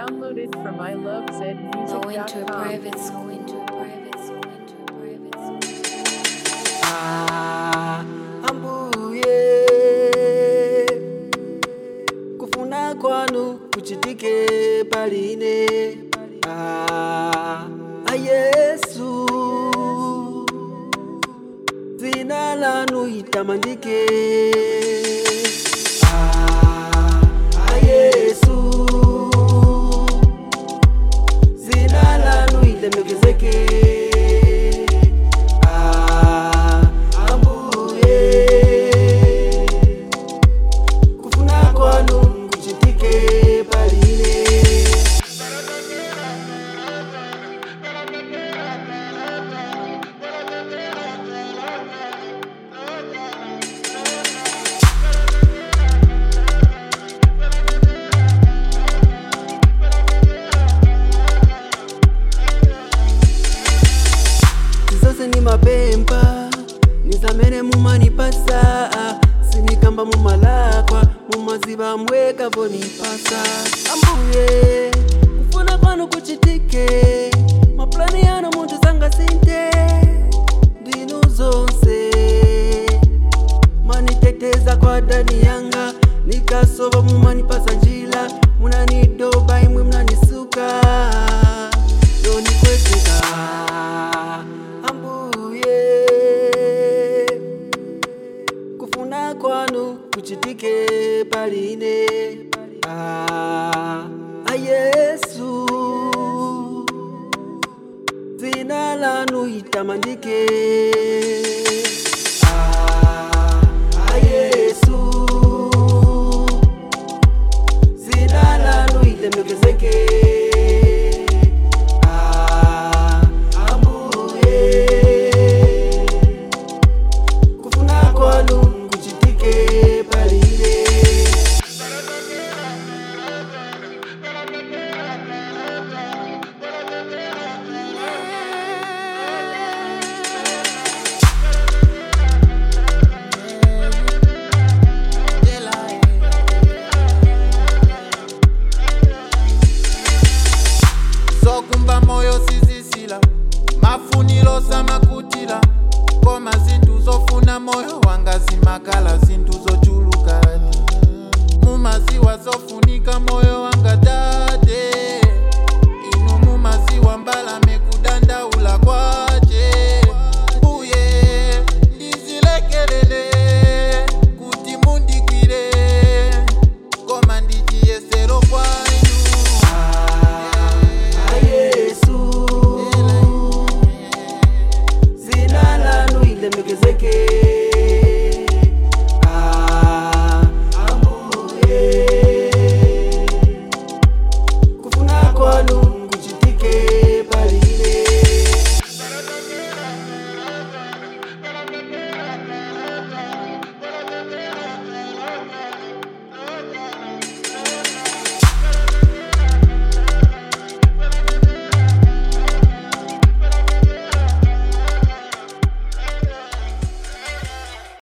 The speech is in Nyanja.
Downloaded from Go into a ilovezmusic.com. private school. Into a private school. Into a private school. Ah, ambuye kufuna kwanu kuchitike paline ah, ayesu dzina lanu litamandike ah, ayesu dzina lanu lilemekezeke Ah, ambuye kufuna kwanu kuchitike paline zose ni mapempa nizamene mumanipasa sinikamba mumalakwa mumaziba mweka vonipasa ambuye kufuna kwanu kuchitike maplani yanu muntu zanga sinte ndinu zonse maniteteza kwa dani yanga nikasova mumanipasa njila munanidoba imwe mnanisuka yonikwezeka ambuye kufuna kwanu kuchitike paline ah, ayesu dzina lanu litamandike ah, ayesu dzina lanu lilemekezeke Ah, ambuye kufuna kwanu kuchitike paline zokumba moyo sizisila mafunilo samakutila koma zinthu zofuna moyo wanga zimakala zinthu zochuluka mumaziwa zofunika moyo